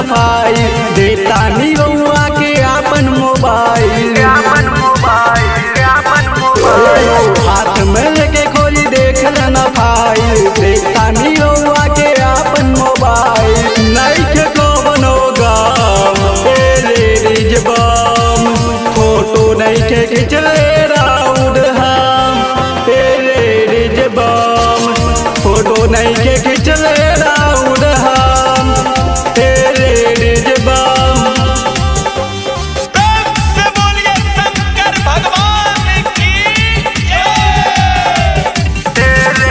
नफाई देता नी रउआ के आपन मोबाइल हाथ में लेके खोली देख लेना फाइल देखता नी रउआ के आपन मोबाइल नहीं के कौन होगा बम फोटो नहीं के खिंचले राउड हम रिज बम फोटो नहीं के खिंचले राउड हम रिज बम प्रेम से बोलिए शंकर भगवान की जय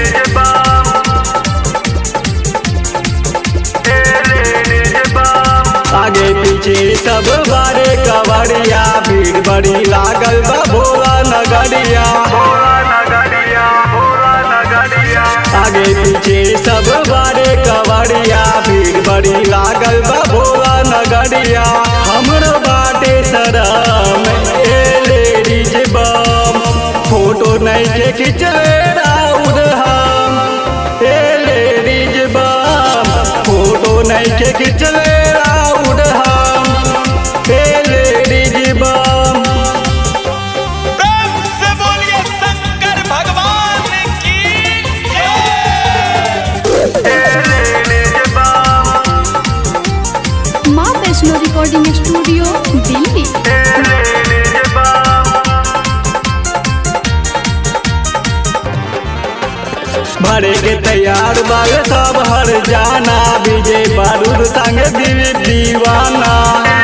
आगे पीछे सब बारे कवड़िया भीड़ बड़ी लागल बा भोला नगरिया आगे पीछे सब बारे कवड़िया भीड़ बड़ी लागल बा भोला नगरिया हमरो बाटे सरम ए लेडीज बम फोटो नहीं के खिंचले राउर हम ए लेडीज बम फोटो नहीं के खिंचले राउर हम ए लेडीज बम प्रेम से बोलिए शंकर भगवान की जय माँ वैष्णो रिकॉर्डिंग स्टूडियो दिल्ली भरे के तैयार बाग सब हर जाना विजय बारूद संग दिल दीवाना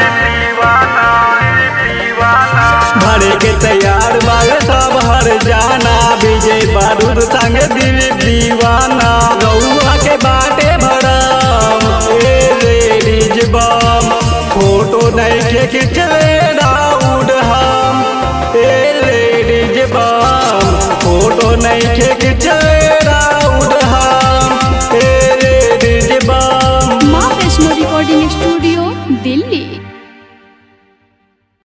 भरे के तैयार बाग सब हर जाना विजय बारूद संग दिल दीवाना रउआ के बाटे भरम ए लेडीज बम फोटो नहीं के खिंचले राउड हम ए लेडीज बम फोटो नहीं के खिंचले राउड